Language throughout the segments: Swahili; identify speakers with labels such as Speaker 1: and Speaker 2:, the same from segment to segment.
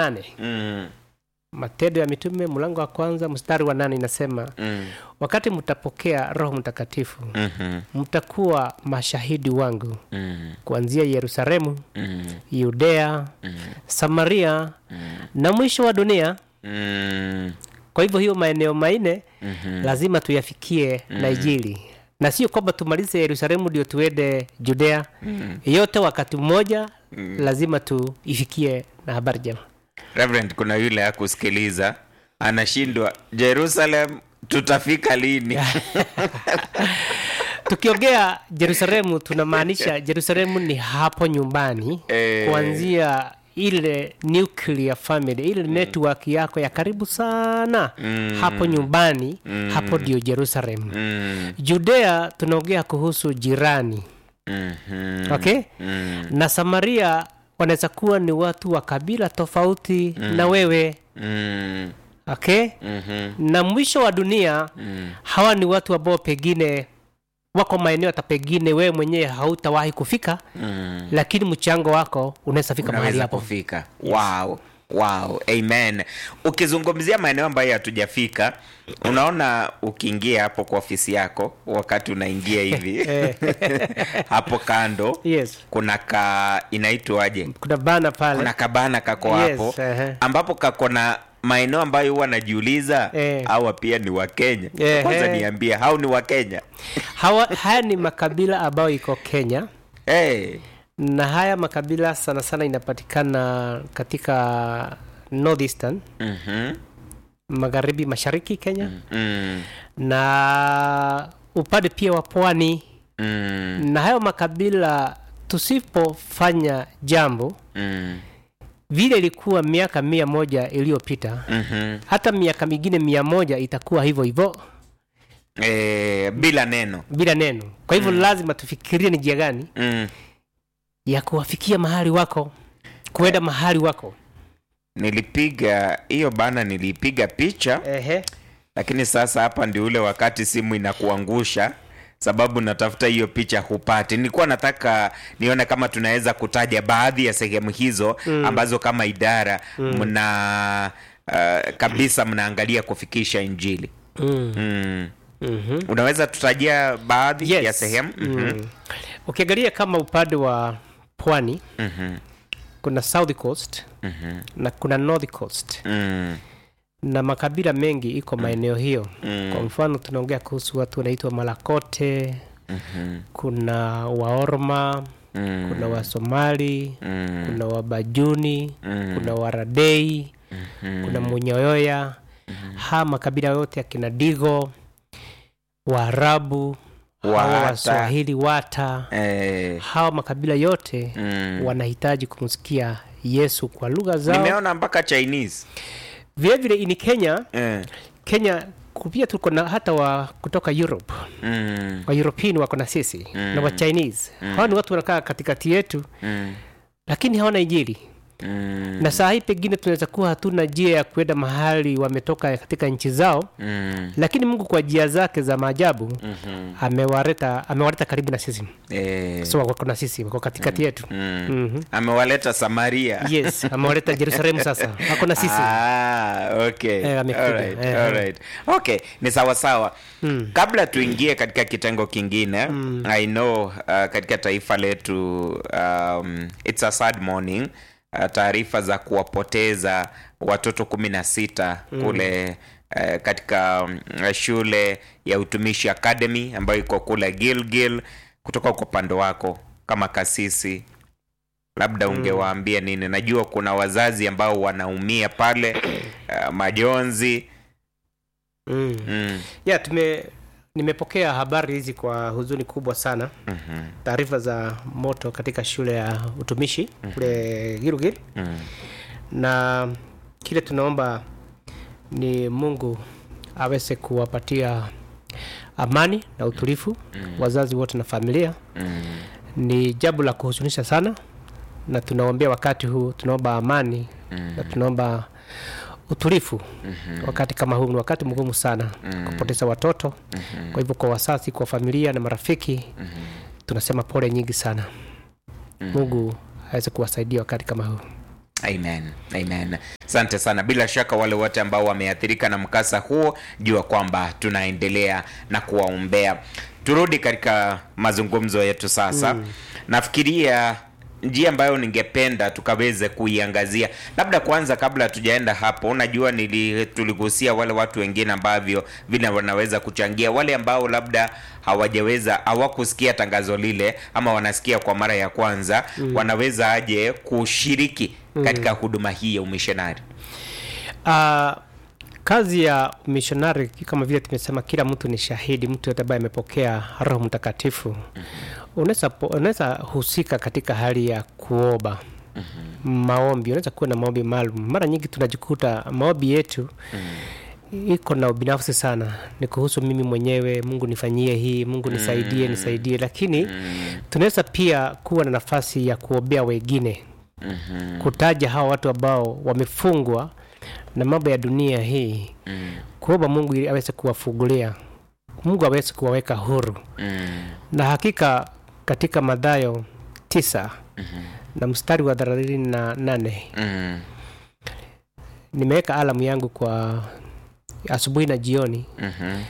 Speaker 1: nane
Speaker 2: Mm.
Speaker 1: matendo ya mitume mlango wa kwanza mstari wa nane inasema
Speaker 2: Mm.
Speaker 1: wakati mtapokea roho mtakatifu
Speaker 2: Mhm.
Speaker 1: mtakuwa mashahidi wangu
Speaker 2: Mm.
Speaker 1: kuanzia yerusalemu
Speaker 2: Mm.
Speaker 1: yudea samaria na mwisho wa dunia
Speaker 2: Mm.
Speaker 1: kwa hivyo hiyo maeneo manne
Speaker 2: Mhm.
Speaker 1: lazima tuyafikie na injili na sio kwamba tumalize yerusalemu ndio tuende judea yote wakati mmoja lazima tuifikie na habari jema
Speaker 2: Reverend, kuna yule akusikiliza anashindwa Jerusalem, tutafika lini?
Speaker 1: tukiongea jerusalemu tunamaanisha jerusalemu ni hapo nyumbani
Speaker 2: Eh.
Speaker 1: kuanzia ile nuclear family ile network yako ya karibu sana hapo nyumbani hapo ndio jerusalem
Speaker 2: Mm.
Speaker 1: judea tunaongea kuhusu jirani
Speaker 2: Mhm.
Speaker 1: okay
Speaker 2: Mm.
Speaker 1: na samaria wanaweza kuwa ni watu wa kabila tofauti na wewe
Speaker 2: Mm.
Speaker 1: okay
Speaker 2: Mhm.
Speaker 1: na mwisho wa dunia
Speaker 2: Mm.
Speaker 1: hawa ni watu ambao pengine wako maeneo hata pengine wewe mwenyewe hautawahi kufika
Speaker 2: Mm.
Speaker 1: lakini mchango wako unaweza fika mahali
Speaker 2: unaweza
Speaker 1: hapo
Speaker 2: kufika wow wow amen ukizungumzia maeneo ambayo hatujafika unaona ukiingia hapo kwa ofisi yako wakati unaingia hivi hapo kando
Speaker 1: yes
Speaker 2: kuna ka inaitwaje
Speaker 1: kuna bana pale
Speaker 2: kuna kabana kako
Speaker 1: Yes,
Speaker 2: hapo
Speaker 1: ehe.
Speaker 2: ambapo kako na maeneo ambayo huwa najiuliza
Speaker 1: Eh.
Speaker 2: hawa pia ni wakenya
Speaker 1: Ehe.
Speaker 2: kwanza niambie hao ni wakenya
Speaker 1: hawa haya ni makabila ambayo iko kenya
Speaker 2: hey.
Speaker 1: na haya makabila sana sana inapatikana katika northeastern
Speaker 2: mm-hmm.
Speaker 1: magharibi mashariki kenya
Speaker 2: mm.
Speaker 1: na upande pia wa pwani
Speaker 2: Mm.
Speaker 1: na hayo makabila tusipofanya jambo
Speaker 2: Mm.
Speaker 1: vile ilikuwa miaka mia moja iliyopita
Speaker 2: Mm-hmm.
Speaker 1: hata miaka mingine mia moja itakuwa hivyo hivyo
Speaker 2: Eh, bila neno
Speaker 1: bila neno kwa hivyo lazima tufikirie ni njia gani
Speaker 2: mm.
Speaker 1: ya kuwafikia mahali wako kuenda mahali wako
Speaker 2: nilipiga hiyo bana nilipiga picha
Speaker 1: Ehe.
Speaker 2: lakini sasa hapa ndio ule wakati simu inakuangusha sababu natafuta hiyo picha hupati nilikuwa nataka nione kama tunaweza kutaja baadhi ya sehemu hizo mm. ambazo kama idara mna uh, kabisa mnaangalia kufikisha injili
Speaker 1: Mm.
Speaker 2: mm.
Speaker 1: Mhm.
Speaker 2: unaweza tutajia baadhi
Speaker 1: Yes.
Speaker 2: ya sehemu
Speaker 1: Mm. ukiangalia kama upande wa pwani
Speaker 2: Mhm.
Speaker 1: kuna south coast
Speaker 2: Mhm.
Speaker 1: na kuna north coast
Speaker 2: Mm.
Speaker 1: na makabila mengi iko maeneo hiyo
Speaker 2: Mm.
Speaker 1: kwa mfano tunaongea kuhusu watu wanaitwa malakote
Speaker 2: Mhm.
Speaker 1: kuna waorma
Speaker 2: Mm.
Speaker 1: kuna wasomali
Speaker 2: Mm.
Speaker 1: kuna wabajuni
Speaker 2: Mm.
Speaker 1: kuna waradei
Speaker 2: Mhm.
Speaker 1: kuna munyoyoya haa makabila yote akina digo waarabu hawa
Speaker 2: Wata.
Speaker 1: waswahili wata
Speaker 2: Eh.
Speaker 1: hawa makabila yote
Speaker 2: Mm.
Speaker 1: wanahitaji kumsikia yesu kwa lugha zao
Speaker 2: nimeona mpaka chinese
Speaker 1: vilevile ini kenya
Speaker 2: eh.
Speaker 1: kenya pia tuko na hata wa kutoka europe
Speaker 2: mm.
Speaker 1: wa european wako na sisi
Speaker 2: Mm.
Speaker 1: na wa chinese hawa ni watu wanakaa katikati yetu
Speaker 2: Mm.
Speaker 1: lakini hawana injili
Speaker 2: Mm.
Speaker 1: na saa hii pengine tunaweza kuwa hatuna njia ya kuenda mahali wametoka katika nchi zao
Speaker 2: Mm.
Speaker 1: lakini mungu kwa njia zake za maajabu
Speaker 2: Mhm.
Speaker 1: amewaleta amewaleta karibu na sisi
Speaker 2: Eh.
Speaker 1: so wako na sisi wako katikati yetu
Speaker 2: Mm.
Speaker 1: Mhm.
Speaker 2: amewaleta samaria
Speaker 1: yes amewaleta jerusalemu sasa wako na sisi
Speaker 2: Ah, okay.
Speaker 1: Eh, amekuja.
Speaker 2: Alright,
Speaker 1: Eh,
Speaker 2: alright. okay ni sawa sawa
Speaker 1: Mm.
Speaker 2: kabla tuingie katika kitengo kingine i know uh, katika taifa letu um, it's a sad morning uh, taarifa za kuwapoteza watoto kumi na sita kule uh, katika um, shule ya utumishi academy ambayo iko kule gilgil kutoka kwa upande wako kama kasisi labda ungewaambia nini najua kuna wazazi ambao wanaumia pale uh, majonzi
Speaker 1: mm.
Speaker 2: mm.
Speaker 1: yeah, tume nimepokea habari hizi kwa huzuni kubwa sana
Speaker 2: mhm,
Speaker 1: taarifa za moto katika shule ya utumishi kule Gilgil
Speaker 2: mm.
Speaker 1: na kile tunaomba ni Mungu aweze kuwapatia amani na utulivu wazazi wote na familia.
Speaker 2: Mm.
Speaker 1: Ni jambo la kuhuzunisha sana, na tunaombea wakati huu, tunaomba amani na tunaomba utulivu wakati kama huu. Ni wakati mgumu sana kupoteza watoto. Kwa hivyo, kwa wazazi, kwa familia na marafiki, tunasema pole nyingi sana. Mungu aweze kuwasaidia wakati kama huu.
Speaker 2: Amen, amen. Asante sana. Bila shaka wale wote ambao wameathirika na mkasa huo, jua kwamba tunaendelea na kuwaombea. Turudi katika mazungumzo yetu sasa. Nafikiria njia ambayo ningependa tukaweze kuiangazia, labda kwanza, kabla hatujaenda hapo, unajua nili tuligusia wale watu wengine ambavyo vile wanaweza kuchangia, wale ambao labda hawajaweza hawakusikia tangazo lile ama wanasikia kwa mara ya kwanza wanaweza aje kushiriki katika huduma hii ya umishonari?
Speaker 1: Uh, kazi ya mishonari kama vile tumesema, kila mtu ni shahidi. Mtu yote ambaye amepokea Roho Mtakatifu unaweza po- unaweza husika katika hali ya kuomba maombi. Unaweza kuwa na maombi maalum. Mara nyingi tunajikuta maombi yetu iko na ubinafsi sana, ni kuhusu mimi mwenyewe, Mungu nifanyie hii, Mungu nisaidie, nisaidie. Lakini tunaweza pia kuwa na nafasi ya kuombea wengine kutaja hawa watu ambao wamefungwa na mambo ya dunia hii, kuomba Mungu ili aweze kuwafungulia, Mungu aweze kuwaweka huru. Na hakika katika Mathayo tisa na mstari wa thelathini na nane
Speaker 2: Mm,
Speaker 1: nimeweka alamu yangu kwa asubuhi na jioni
Speaker 2: mhm,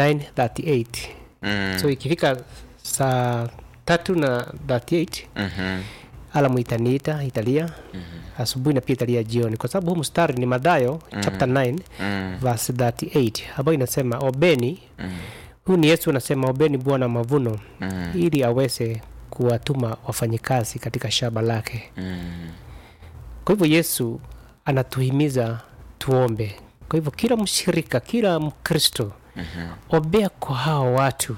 Speaker 1: 938
Speaker 2: mm,
Speaker 1: so ikifika saa tatu na 38
Speaker 2: mhm,
Speaker 1: alamu itaniita italia asubuhi na pia italia jioni, kwa sababu huu mstari ni Mathayo chapter 9
Speaker 2: mm,
Speaker 1: verse 38 ambayo inasema obeni. Huu ni Yesu anasema obeni Bwana mavuno
Speaker 2: mm,
Speaker 1: ili aweze kuwatuma wafanyikazi katika shamba lake.
Speaker 2: mm.
Speaker 1: Kwa hivyo Yesu anatuhimiza tuombe. Kwa hivyo kila mshirika, kila Mkristo ombea kwa hawa watu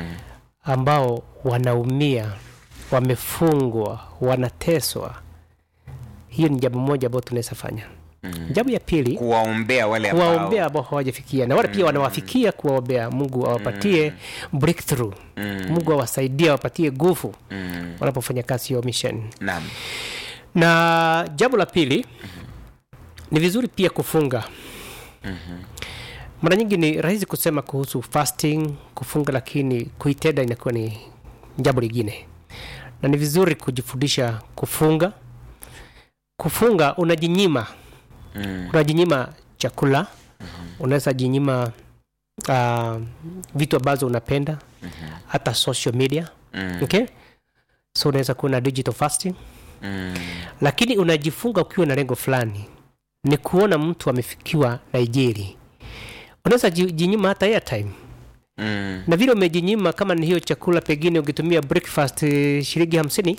Speaker 1: ambao wanaumia, wamefungwa, wanateswa. Hiyo ni jambo moja ambayo tunaweza fanya. Jambo ya pili
Speaker 2: kuwaombea wale ambao
Speaker 1: kuwaombea ambao hawajafikia na wale pia wanawafikia, kuwaombea. Mungu awapatie breakthrough, Mungu awasaidie, awapatie nguvu
Speaker 2: Mm,
Speaker 1: wanapofanya kazi ya mission.
Speaker 2: naam.
Speaker 1: Na jambo la pili ni vizuri pia kufunga. Mara nyingi ni rahisi kusema kuhusu fasting, kufunga, lakini kuitenda inakuwa ni jambo lingine, na ni vizuri kujifundisha kufunga. Kufunga unajinyima
Speaker 2: Mm,
Speaker 1: unajinyima chakula, unaweza jinyima uh, vitu ambazo unapenda, hata social media
Speaker 2: mm,
Speaker 1: okay? So unaweza kuwa na digital fasting,
Speaker 2: mm,
Speaker 1: lakini unajifunga ukiwa na lengo fulani, ni kuona mtu amefikiwa na ijeri. Unaweza ji- jinyima hata airtime
Speaker 2: mm,
Speaker 1: na vile umejinyima, kama ni hiyo chakula, pengine ukitumia breakfast eh, shilingi hamsini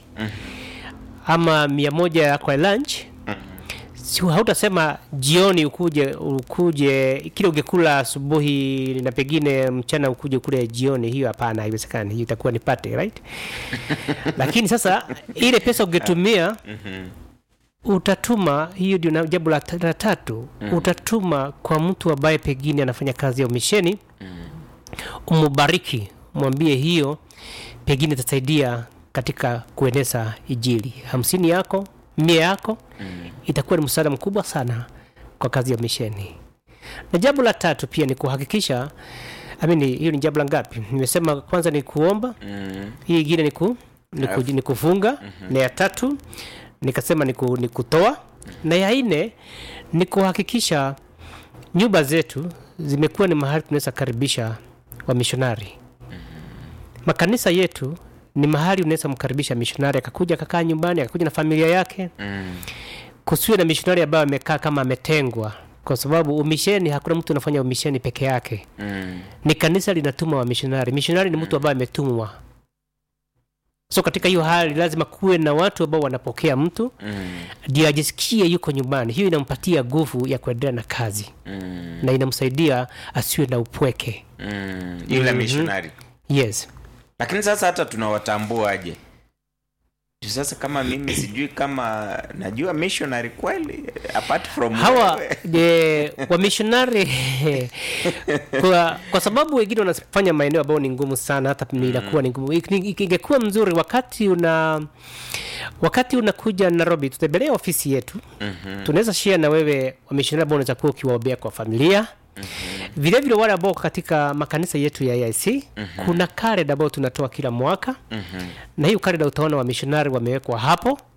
Speaker 1: ama mia moja kwa lunch si hautasema jioni ukuje ukuje kile ungekula asubuhi na pengine mchana ukuje kule jioni. Hiyo hapana, haiwezekani. Hiyo itakuwa ni pate right. Lakini sasa ile pesa ungetumia utatuma, hiyo ndio na- jambo la ta- la tatu, utatuma kwa mtu ambaye pengine anafanya kazi ya umisheni, umubariki, mwambie hiyo pengine itasaidia katika kueneza Injili. Hamsini yako mia yako itakuwa ni msaada mkubwa sana kwa kazi ya misheni. Na jambo la tatu pia ni kuhakikisha amini, hiyo ni jambo la ngapi? Nimesema kwanza ni kuomba,
Speaker 2: mm,
Speaker 1: hii ingine ni, ku, ni, ku, ni kufunga na ya tatu nikasema ni, ku, ni kutoa na ya nne ni kuhakikisha nyumba zetu zimekuwa ni mahali tunaweza karibisha wamishonari. Makanisa yetu ni mahali unaweza mkaribisha mishonari akakuja akakaa nyumbani akakuja na familia yake
Speaker 2: mm,
Speaker 1: kusiwe na mishonari ambayo amekaa kama ametengwa, kwa sababu umisheni, hakuna mtu anafanya umisheni peke yake,
Speaker 2: mm,
Speaker 1: ni kanisa linatuma wamishonari. Mishonari ni mtu ambaye ametumwa. So katika hiyo hali lazima kuwe na watu ambao wanapokea mtu
Speaker 2: mm,
Speaker 1: ndio ajisikie yuko nyumbani. Hiyo inampatia nguvu ya kuendelea na kazi
Speaker 2: mm,
Speaker 1: na inamsaidia asiwe na upweke.
Speaker 2: mm. Yule missionary.
Speaker 1: Yes.
Speaker 2: Lakini sasa hata tunawatambua aje? Juu Sasa kama mimi sijui kama najua missionary kweli apart from
Speaker 1: hawa
Speaker 2: wewe.
Speaker 1: je, wamishonari kwa, kwa sababu wengine wanafanya maeneo ambayo ni ngumu sana, hata ni inakuwa ni ngumu. Ik- ni- Ingekuwa mzuri wakati una wakati unakuja Nairobi, tutembelee ofisi yetu
Speaker 2: Mhm,
Speaker 1: tunaweza share na wewe wamishonari ambao unaweza kuwa ukiwaombea kwa familia vile vile wale ambao katika makanisa yetu ya AIC kuna kalenda ambayo tunatoa kila mwaka
Speaker 2: mhm,
Speaker 1: na hiyo kalenda utaona wamishonari wamewekwa hapo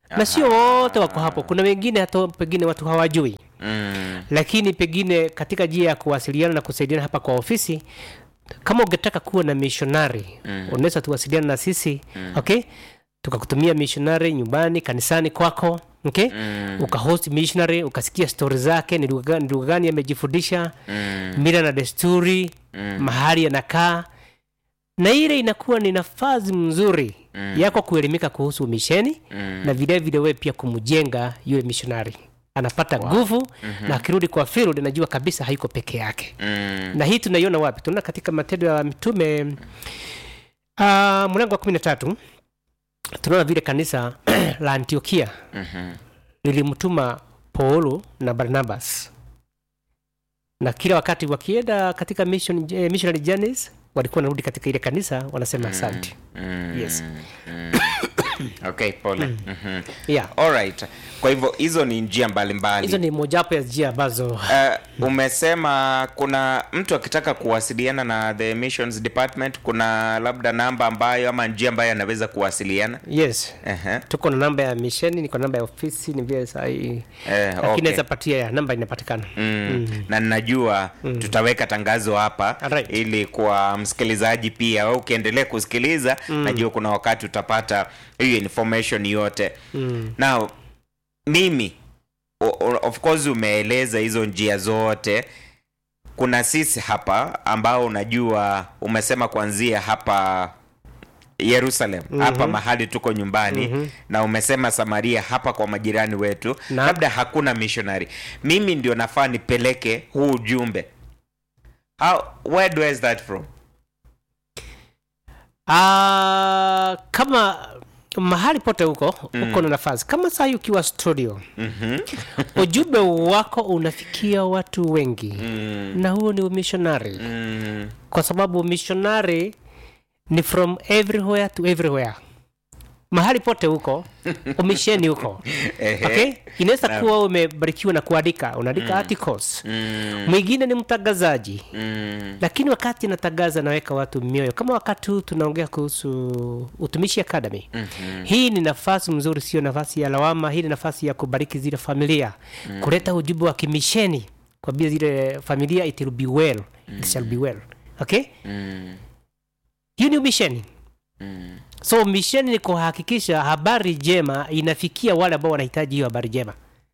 Speaker 1: na sio wote wako hapo kuna wengine hata pengine watu hawajui
Speaker 2: Mm.
Speaker 1: lakini pengine katika njia ya kuwasiliana na kusaidiana hapa kwa ofisi kama ungetaka kuwa na missionary mm. unaweza tuwasiliana na sisi mm. okay tukakutumia missionary nyumbani kanisani kwako okay mm. ukahost missionary ukasikia stori zake ni lugha gani- ni lugha gani amejifundisha
Speaker 2: Mm.
Speaker 1: mila na desturi mm. mahali anakaa na ile inakuwa ni nafasi mzuri mm. yako kuelimika kuhusu misheni mm. na vile vile wewe pia kumjenga yule missionary anapata nguvu wow. mm-hmm. na akirudi kwa field anajua kabisa haiko peke yake
Speaker 2: Mm.
Speaker 1: na hii tunaiona wapi tunaona katika matendo ya mitume uh, mlango wa kumi na tatu tunaona vile kanisa la antiokia
Speaker 2: Mhm.
Speaker 1: lilimtuma paulo na barnabas na kila wakati wakienda katika mission, eh, missionary journeys walikuwa wanarudi katika ile kanisa wanasema asante
Speaker 2: Mm.
Speaker 1: Yes.
Speaker 2: Mm. okay pole Mhm.
Speaker 1: yeah.
Speaker 2: Alright. kwa hivyo hizo ni njia mbalimbali
Speaker 1: hizo ni mojawapo ya njia ambazo
Speaker 2: Uh, umesema kuna mtu akitaka kuwasiliana na the missions department kuna labda namba ambayo ama njia ambayo anaweza kuwasiliana
Speaker 1: yes
Speaker 2: uh-huh.
Speaker 1: tuko na namba ya misheni niko na namba ya ofisi ni vile sahii
Speaker 2: eh,
Speaker 1: lakini
Speaker 2: okay.
Speaker 1: naweza patia ya namba inapatikana
Speaker 2: Mm. na ninajua tutaweka tangazo hapa
Speaker 1: Alright.
Speaker 2: ili kwa msikilizaji pia wewe ukiendelea kusikiliza najua kuna wakati utapata hiyo information yote mm. now mimi o- o- of course umeeleza hizo njia zote kuna sisi hapa ambao unajua umesema kuanzia hapa yerusalem mm-hmm. hapa mahali tuko nyumbani mm-hmm. na umesema samaria hapa kwa majirani wetu
Speaker 1: Na-
Speaker 2: labda hakuna missionary mimi ndio nafaa nipeleke huu ujumbe How, where do I start from
Speaker 1: Ah, kama mahali pote huko uko na nafasi kama saa hii ukiwa studio
Speaker 2: mm-hmm.
Speaker 1: ujumbe wako unafikia watu wengi
Speaker 2: mm,
Speaker 1: na huo ni umishonari
Speaker 2: mm,
Speaker 1: kwa sababu missionary ni from everywhere to everywhere mahali pote huko umisheni huko
Speaker 2: Ehe.
Speaker 1: okay? inaweza
Speaker 2: Naam.
Speaker 1: kuwa umebarikiwa na kuandika unaandika articles
Speaker 2: mm,
Speaker 1: mwingine ni mtangazaji
Speaker 2: mm,
Speaker 1: lakini wakati anatangaza naweka watu mioyo kama wakati huu tunaongea kuhusu utumishi academy
Speaker 2: mhm.
Speaker 1: hii ni nafasi mzuri sio nafasi ya lawama hii ni nafasi ya kubariki zile familia mm. kuleta ujumbe wa kimisheni kwa bia zile familia it will be well it shall be well okay
Speaker 2: Mm,
Speaker 1: hiyo ni umisheni
Speaker 2: mm.
Speaker 1: so misheni ni kuhakikisha habari njema inafikia wale ambao wanahitaji hiyo habari njema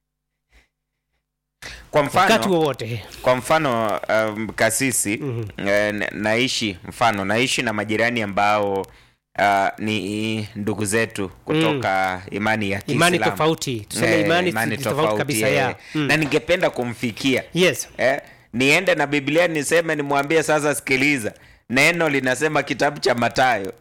Speaker 2: kwa
Speaker 1: wakati
Speaker 2: mfano
Speaker 1: wowote
Speaker 2: kwa mfano um, kasisi
Speaker 1: Mhm.
Speaker 2: eh, na- naishi mfano naishi na majirani ambao uh, ni ndugu zetu kutoka imani ya
Speaker 1: imani
Speaker 2: Kiislamu.
Speaker 1: tofauti tuseme
Speaker 2: Eh,
Speaker 1: imani,
Speaker 2: imani
Speaker 1: tofauti,
Speaker 2: tofauti,
Speaker 1: kabisa
Speaker 2: eh.
Speaker 1: ya mm.
Speaker 2: na ningependa kumfikia
Speaker 1: yes
Speaker 2: eh, niende na biblia niseme nimwambie sasa sikiliza neno linasema kitabu cha matayo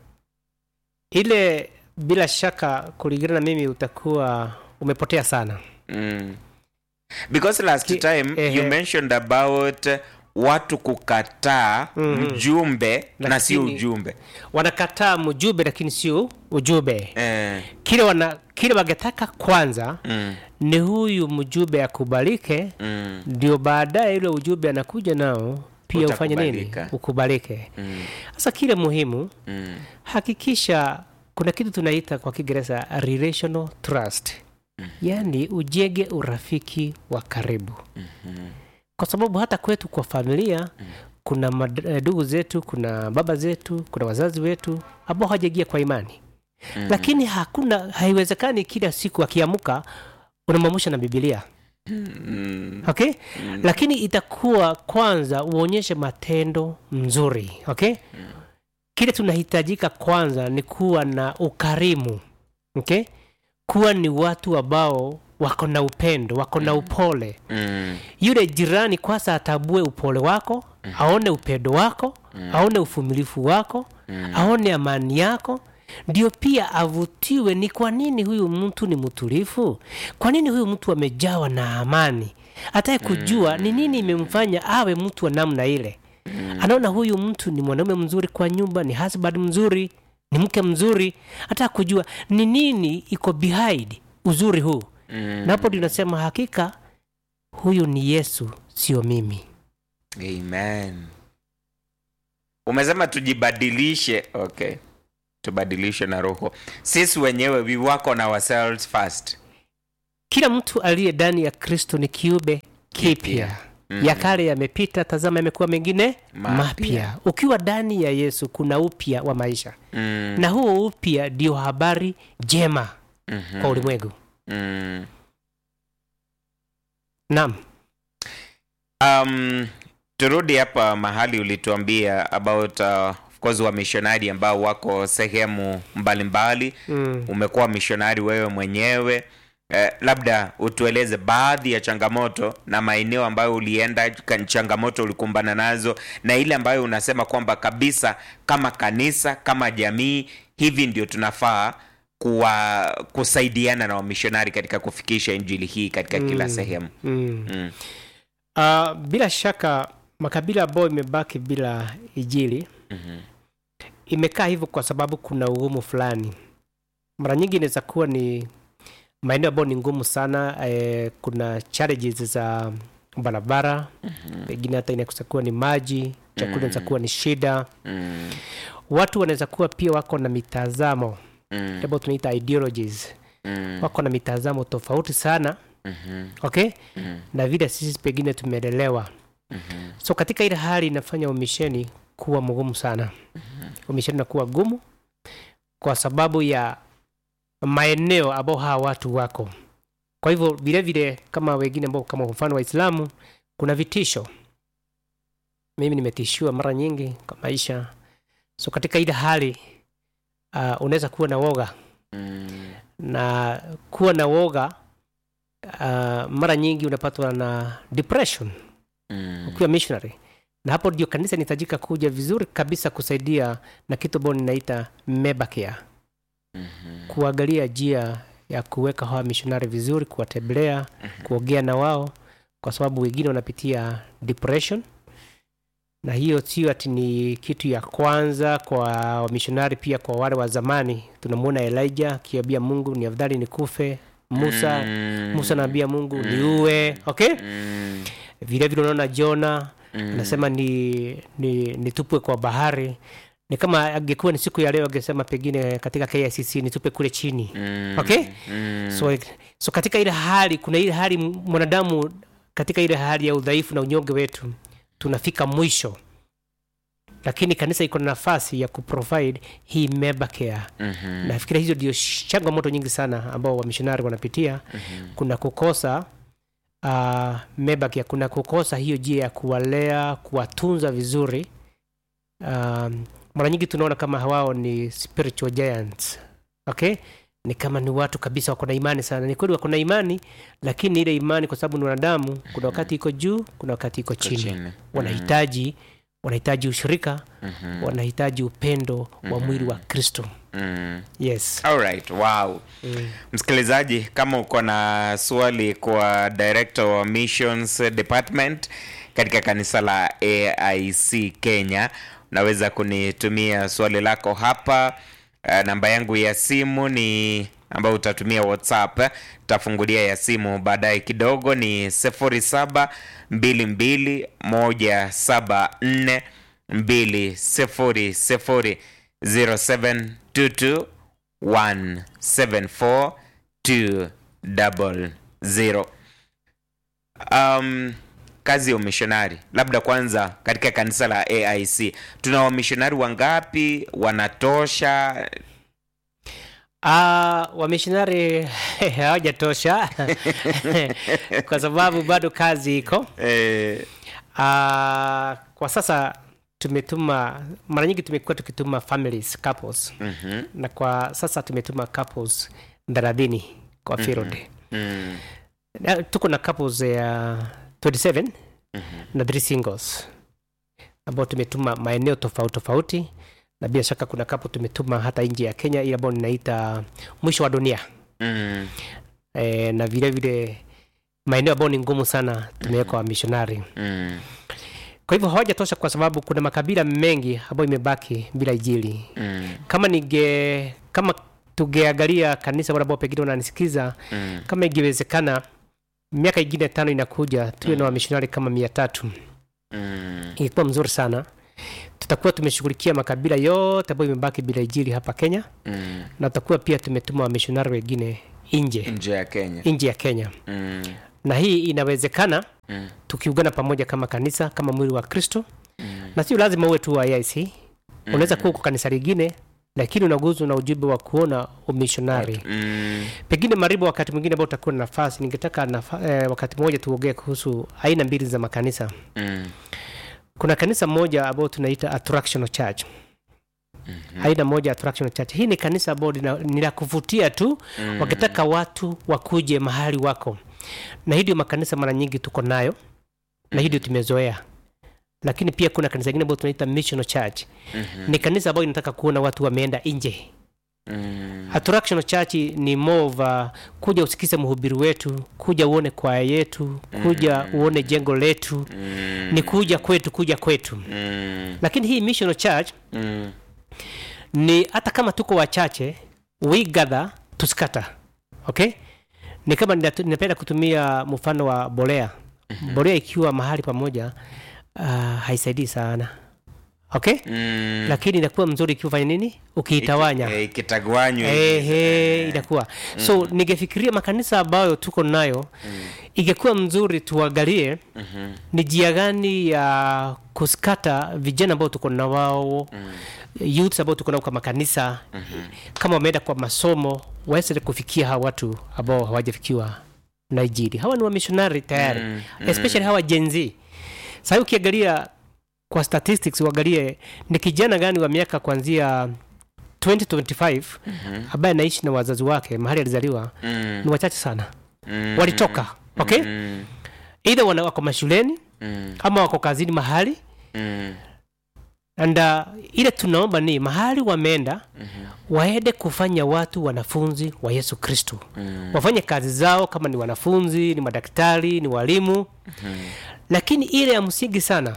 Speaker 1: ile bila shaka kulingana na mimi utakuwa umepotea sana
Speaker 2: mm. because last
Speaker 1: Ki-
Speaker 2: time
Speaker 1: ehe.
Speaker 2: you mentioned about watu kukataa
Speaker 1: Mhm.
Speaker 2: mjumbe na sio
Speaker 1: Lakini-
Speaker 2: ujumbe
Speaker 1: wanakataa mjumbe lakini sio ujumbe
Speaker 2: eh,
Speaker 1: kile wana kile wangetaka kwanza
Speaker 2: mm,
Speaker 1: ni huyu mjumbe akubalike
Speaker 2: mm,
Speaker 1: ndio baadaye ile ujumbe anakuja nao pia ufanye nini
Speaker 2: Utakubalika.
Speaker 1: ukubalike
Speaker 2: mm,
Speaker 1: sasa kile muhimu
Speaker 2: mm,
Speaker 1: hakikisha kuna kitu tunaita kwa kiingereza relational trust yaani ujenge urafiki wa karibu kwa sababu hata kwetu kwa familia kuna mad- eh, ndugu zetu kuna baba zetu kuna wazazi wetu ambao hawajaingia kwa imani lakini hakuna haiwezekani kila siku akiamuka unamwamusha na bibilia
Speaker 2: mm,
Speaker 1: okay lakini itakuwa kwanza uonyeshe matendo mzuri okay kile tunahitajika kwanza ni kuwa na ukarimu okay kuwa ni watu ambao wako na upendo wako na upole
Speaker 2: mm,
Speaker 1: yule jirani kwanza atambue upole wako aone upendo wako aone uvumilifu wako aone amani yako ndio pia avutiwe ni kwa nini huyu mtu ni mtulifu kwa nini huyu mtu amejawa na amani hataye kujua ni nini imemfanya awe mtu wa namna ile anaona huyu mtu ni mwanaume mzuri kwa nyumba ni husband mzuri ni mke mzuri hata kujua ni nini iko behind uzuri huu
Speaker 2: mm.
Speaker 1: na hapo ndio nasema hakika huyu ni yesu sio mimi
Speaker 2: Amen. Umesema tujibadilishe. Okay. tubadilishwe na roho sisi wenyewe we work on ourselves first
Speaker 1: kila mtu aliye ndani ya kristo ni kiumbe kipya
Speaker 2: Mm.
Speaker 1: ya kale yamepita tazama yamekuwa mengine
Speaker 2: Mapya.
Speaker 1: mapya ukiwa ndani ya yesu kuna upya wa maisha
Speaker 2: mm,
Speaker 1: na huo upya ndio habari njema
Speaker 2: mhm,
Speaker 1: kwa ulimwengu
Speaker 2: mm.
Speaker 1: naam
Speaker 2: um, turudi hapa mahali ulituambia about uh, of course wa mishonari ambao wako sehemu mbalimbali
Speaker 1: mm.
Speaker 2: umekuwa mishonari wewe mwenyewe eh, labda utueleze baadhi ya changamoto na maeneo ambayo ulienda ka- changamoto ulikumbana nazo na ile ambayo unasema kwamba kabisa kama kanisa kama jamii hivi ndio tunafaa kuwa kusaidiana na wamishonari katika kufikisha injili hii katika kila
Speaker 1: Mm.
Speaker 2: sehemu
Speaker 1: Mm.
Speaker 2: mm.
Speaker 1: Uh, bila shaka makabila ambayo imebaki bila ijili
Speaker 2: Mhm.
Speaker 1: imekaa hivyo kwa sababu kuna ugumu fulani mara nyingi inaweza kuwa ni maeneo ambayo ni ngumu sana eh, kuna challenges za barabara
Speaker 2: Mhm.
Speaker 1: pengine hata inaweza kuwa ni maji chakula inaweza kuwa ni shida
Speaker 2: Mm.
Speaker 1: watu wanaweza kuwa pia wako na mitazamo
Speaker 2: Mm.
Speaker 1: ambao tunaita ideologies
Speaker 2: Mm.
Speaker 1: wako na mitazamo tofauti sana
Speaker 2: Mhm.
Speaker 1: okay
Speaker 2: Mm.
Speaker 1: na vile sisi pengine tumelelewa
Speaker 2: Mhm.
Speaker 1: so katika ile hali inafanya umisheni kuwa mgumu sana umisheni nakuwa gumu kwa sababu ya maeneo ambao hawa watu wako kwa hivyo vile vile kama wengine ambao kama kwa mfano waislamu kuna vitisho mimi nimetishiwa mara nyingi kwa maisha so katika ile hali uh, unaweza kuwa na woga
Speaker 2: Mm.
Speaker 1: na kuwa na woga uh, mara nyingi unapatwa na depression
Speaker 2: Mm.
Speaker 1: ukiwa missionary na hapo ndio kanisa inahitajika kuja vizuri kabisa kusaidia na kitu ambao ninaita mebacare
Speaker 2: Mhm.
Speaker 1: kuangalia njia ya kuweka hawa missionary vizuri kuwatembelea kuongea na wao kwa sababu wengine wanapitia depression na hiyo sio ati ni kitu ya kwanza kwa wamishonari pia kwa wale wa zamani tunamwona elijah akiambia mungu ni afadhali nikufe musa
Speaker 2: Mm.
Speaker 1: musa anaambia mungu niue okay
Speaker 2: Mm.
Speaker 1: vile vile unaona jona
Speaker 2: Mm.
Speaker 1: anasema ni, ni nitupwe kwa bahari ni kama angekuwa ni siku ya leo angesema pengine katika kicc nitupe kule chini
Speaker 2: Mm.
Speaker 1: okay
Speaker 2: Mm.
Speaker 1: so, so katika ile hali kuna ile hali mwanadamu katika ile hali ya udhaifu na unyonge wetu tunafika mwisho lakini kanisa iko na nafasi ya kuprovide hii member care
Speaker 2: Mhm.
Speaker 1: nafikiri hizo ndio changamoto nyingi sana ambao wamishonari wanapitia kuna kukosa uh, mebaki kuna kukosa hiyo jia ya kuwalea kuwatunza vizuri um, mara nyingi tunaona kama wao ni spiritual giants okay ni kama ni watu kabisa wako na imani sana ni kweli wako na imani lakini ile imani kwa sababu ni wanadamu kuna wakati iko juu kuna wakati iko
Speaker 2: Iko
Speaker 1: chini,
Speaker 2: chini.
Speaker 1: wanahitaji wanahitaji ushirika
Speaker 2: Mhm.
Speaker 1: wanahitaji upendo wa mwili wa kristo
Speaker 2: Mm.
Speaker 1: yes
Speaker 2: Alright, wow
Speaker 1: mm.
Speaker 2: msikilizaji kama uko na swali kwa director wa missions department katika kanisa la aic kenya unaweza kunitumia swali lako hapa uh, namba yangu ya simu ni ambayo utatumia whatsapp tafungulia ya simu baadaye kidogo ni 07 22 174 200 0722 174200 um, kazi ya umishonari labda kwanza katika kanisa la aic tuna wamishonari wangapi wanatosha
Speaker 1: Ah, wamishonari hawajatosha kwa sababu bado kazi iko.
Speaker 2: eh,
Speaker 1: Ah, kwa sasa tumetuma mara nyingi tumekuwa tukituma families couples
Speaker 2: mhm,
Speaker 1: na kwa sasa tumetuma couples thelathini kwa field
Speaker 2: mm,
Speaker 1: Na tuko na couples ya 27 na three singles ambao tumetuma maeneo tofauti tofauti na bila shaka kuna couple tumetuma hata nje ya Kenya ile ambayo ninaita mwisho wa dunia
Speaker 2: mm,
Speaker 1: e, na vile vile maeneo ambayo ni ngumu sana tumeweka wamishonari
Speaker 2: mm,
Speaker 1: kwa hivyo hawajatosha kwa sababu kuna makabila mengi ambayo imebaki bila ijili
Speaker 2: mm,
Speaker 1: kama nige kama tungeangalia kanisa wale ambao pengine wananisikiza
Speaker 2: mm,
Speaker 1: kama ingewezekana miaka ingine tano inakuja tuwe na wamishonari kama mia tatu
Speaker 2: mm,
Speaker 1: ingekuwa mzuri sana tutakuwa tumeshughulikia makabila yote ambayo imebaki bila ijili hapa kenya
Speaker 2: Mm.
Speaker 1: na tutakuwa pia tumetuma wamishonari wengine nje
Speaker 2: nje ya kenya
Speaker 1: nje ya kenya
Speaker 2: mm.
Speaker 1: na hii inawezekana
Speaker 2: Mm.
Speaker 1: tukiungana pamoja kama kanisa kama mwili wa kristo na sio lazima uwe tu wa aic unaweza kuwa uko kanisa lingine lakini unaguzwa na ujumbe wa kuona umishonari
Speaker 2: Mm.
Speaker 1: pengine maribu wakati mwingine ambao utakuwa na nafasi ningetaka nafa, eh, wakati mmoja tuongee kuhusu aina mbili za makanisa
Speaker 2: Mm.
Speaker 1: kuna kanisa moja ambao tunaita attractional church aina moja ya attractional church hii ni kanisa ambao lina- ni la kuvutia tu
Speaker 2: Mm.
Speaker 1: wakitaka watu wakuje mahali wako na hii ndio makanisa mara nyingi tuko nayo na hii ndio tumezoea lakini pia kuna kanisa ingine ambayo tunaita missional church
Speaker 2: Mhm.
Speaker 1: ni kanisa ambayo inataka kuona watu wameenda nje
Speaker 2: Mm.
Speaker 1: attractional church ni more of uh, kuja usikize mhubiri wetu kuja uone kwaya yetu kuja uone jengo letu
Speaker 2: Mm.
Speaker 1: ni kuja kwetu kuja kwetu
Speaker 2: Mm.
Speaker 1: lakini hii missional church
Speaker 2: Mm.
Speaker 1: ni hata kama tuko wachache we gather to scatter okay ni kama ninatu- ninapenda kutumia mfano wa bolea bolea ikiwa mahali pamoja uh, haisaidii sana okay
Speaker 2: Mm.
Speaker 1: lakini inakuwa mzuri ikiwa fanya nini ukiitawanya
Speaker 2: Eh, ikitagwanywa hivi.
Speaker 1: Ehe, inakuwa so ningefikiria makanisa ambayo tuko nayo ingekuwa mzuri tuangalie
Speaker 2: Mhm.
Speaker 1: ni jia gani ya kuskata vijana ambao tuko na wao youths ambao tuko nao kwa makanisa kama wameenda kwa masomo waweze kufikia hawa watu ambao hawajafikiwa na injili hawa ni wamishonari tayari
Speaker 2: Mm,
Speaker 1: especially hawa Gen Z sasa ukiangalia kwa statistics uangalie ni kijana gani wa miaka kuanzia 2025 ambaye anaishi na wazazi wake mahali alizaliwa
Speaker 2: Mm.
Speaker 1: ni wachache sana
Speaker 2: Mm.
Speaker 1: walitoka okay
Speaker 2: Mm.
Speaker 1: either wana wako mashuleni
Speaker 2: Mm.
Speaker 1: ama wako kazini mahali
Speaker 2: Mm.
Speaker 1: and uh, ile tunaomba ni mahali wameenda waende kufanya watu wanafunzi wa yesu kristo
Speaker 2: Mm.
Speaker 1: wafanye kazi zao kama ni wanafunzi ni madaktari ni walimu lakini ile ya msingi sana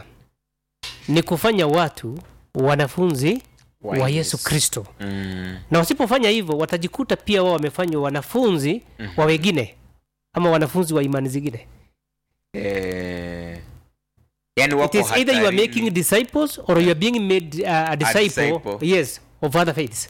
Speaker 1: ni kufanya watu wanafunzi
Speaker 2: Wa
Speaker 1: wa
Speaker 2: Yesu.
Speaker 1: yesu kristo
Speaker 2: Mm.
Speaker 1: na wasipofanya hivyo watajikuta pia wao wamefanywa wanafunzi wa wengine ama wanafunzi wa imani zingine
Speaker 2: Eh, yani
Speaker 1: it
Speaker 2: wako
Speaker 1: is either you are
Speaker 2: hatarini.
Speaker 1: making disciples or you are being made uh, a, disciple,
Speaker 2: disciple.
Speaker 1: yes of other faiths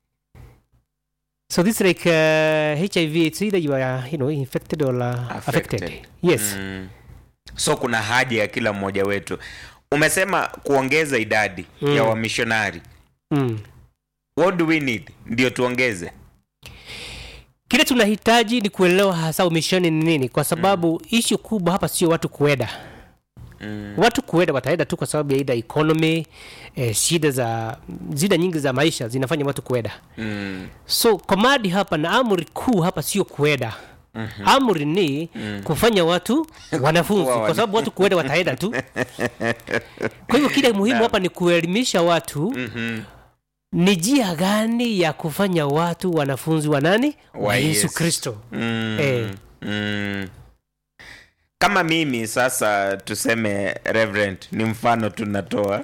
Speaker 1: so this like uh, hiv it's either you are you know infected or uh, affected.
Speaker 2: Affected.
Speaker 1: yes
Speaker 2: Mm. so kuna haja ya kila mmoja wetu umesema kuongeza idadi
Speaker 1: Mm.
Speaker 2: ya wamishonari
Speaker 1: mm.
Speaker 2: what do we need ndio tuongeze
Speaker 1: kile tunahitaji ni kuelewa hasa umishoni ni nini kwa sababu mm. ishu kubwa hapa sio watu kuenda
Speaker 2: mm.
Speaker 1: watu kuenda wataenda tu kwa sababu ya ida economy eh, shida za zida nyingi za maisha zinafanya watu kuenda
Speaker 2: Mm.
Speaker 1: so komadi hapa na amri kuu hapa sio kuenda mm-hmm. amri ni mm. kufanya watu wanafunzi
Speaker 2: Kuwa
Speaker 1: kwa sababu watu kuenda wataenda tu kwa hivyo kile muhimu hapa ni kuelimisha watu
Speaker 2: Mhm.
Speaker 1: ni njia gani ya kufanya watu wanafunzi wa nani wa,
Speaker 2: Wa
Speaker 1: yesu
Speaker 2: Yesu.
Speaker 1: kristo
Speaker 2: Mm.
Speaker 1: Eh.
Speaker 2: Mm. kama mimi sasa tuseme reverend ni mfano tunatoa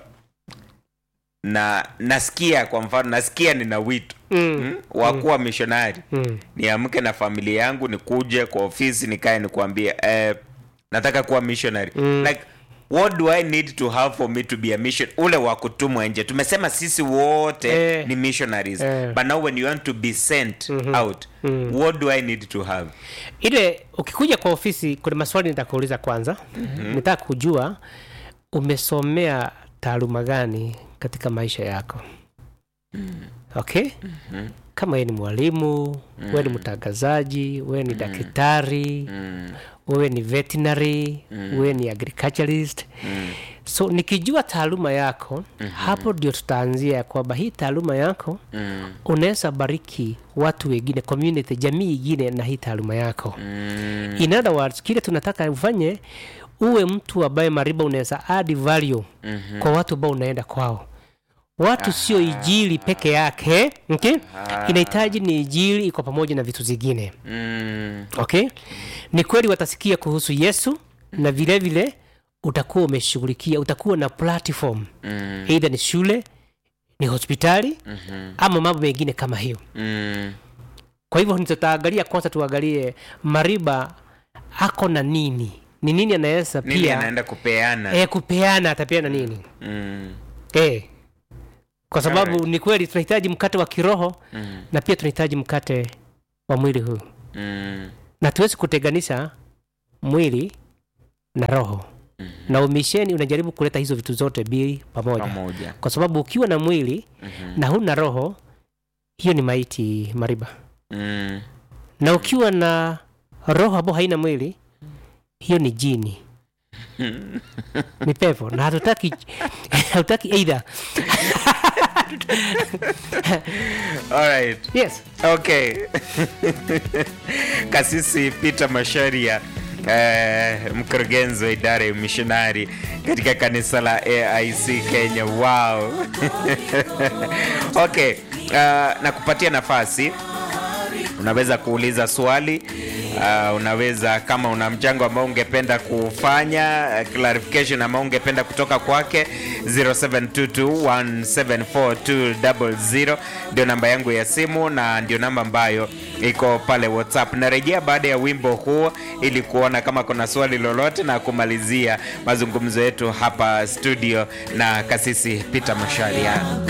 Speaker 2: na nasikia kwa mfano nasikia nina wito
Speaker 1: mm.
Speaker 2: mm? wa kuwa mishonari
Speaker 1: Mm.
Speaker 2: niamke na familia yangu nikuje kwa ofisi nikae nikuambie eh, nataka kuwa missionary
Speaker 1: Mm.
Speaker 2: like what do i need to have for me to be a mission ule wa kutumwa nje tumesema sisi wote
Speaker 1: Eh.
Speaker 2: ni missionaries
Speaker 1: Eh.
Speaker 2: but now when you want to be sent out what do i need to have
Speaker 1: ile ukikuja kwa ofisi kuna maswali nitakuuliza kwanza mm-hmm. nitaka kujua umesomea taaluma gani katika maisha yako mm. okay mm-hmm. kama wewe ni mwalimu mm. wewe ni mtangazaji wewe ni daktari
Speaker 2: mm.
Speaker 1: wewe ni veterinary mm. wewe ni agriculturist
Speaker 2: Mm.
Speaker 1: so nikijua taaluma yako mm-hmm. hapo ndio tutaanzia ya kwamba hii taaluma yako
Speaker 2: Mm.
Speaker 1: unaweza bariki watu wengine community jamii ingine na hii taaluma yako
Speaker 2: Mm.
Speaker 1: in other words kile tunataka ufanye uwe mtu ambaye mariba unaweza add value
Speaker 2: Mhm.
Speaker 1: kwa watu ambao unaenda kwao watu sio ijili peke yake okay? inahitaji ni ijili iko pamoja na vitu zingine
Speaker 2: Mm.
Speaker 1: okay ni kweli watasikia kuhusu yesu na vile vile utakuwa umeshughulikia utakuwa na platform
Speaker 2: Mm.
Speaker 1: eidha ni shule ni hospitali
Speaker 2: Mhm.
Speaker 1: ama mambo mengine kama hiyo
Speaker 2: Mm.
Speaker 1: kwa hivyo tutaangalia kwanza tuangalie mariba ako na nini ni nini anaweza
Speaker 2: nini
Speaker 1: pia
Speaker 2: anaenda kupeana
Speaker 1: e, kupeana atapeana nini
Speaker 2: mm.
Speaker 1: eh. kwa sababu
Speaker 2: Alright.
Speaker 1: ni kweli tunahitaji mkate wa kiroho
Speaker 2: Mm.
Speaker 1: na pia tunahitaji mkate wa mwili huu
Speaker 2: Mm.
Speaker 1: na tuwezi kutenganisha mwili na roho
Speaker 2: Mhm.
Speaker 1: na umisheni unajaribu kuleta hizo vitu zote mbili pamoja
Speaker 2: pamoja
Speaker 1: kwa sababu ukiwa na mwili
Speaker 2: Mhm.
Speaker 1: na huna roho hiyo ni maiti mariba
Speaker 2: Mm.
Speaker 1: na ukiwa na roho ambao haina mwili hiyo ni jini ni pepo na hatutaki hatutaki either
Speaker 2: Alright.
Speaker 1: yes
Speaker 2: Okay. Kasisi Peter Masharia eh, mkurugenzi wa idara ya mishonari katika kanisa la AIC Kenya. Wow. okay. Uh, na kupatia nafasi unaweza kuuliza swali uh, unaweza kama una mchango ambao ungependa kufanya uh, clarification ambao ungependa kutoka kwake 0722174200 ndio namba yangu ya simu na ndio namba ambayo iko pale whatsapp narejea baada ya wimbo huo ili kuona kama kuna swali lolote na kumalizia mazungumzo yetu hapa studio na kasisi peter masharia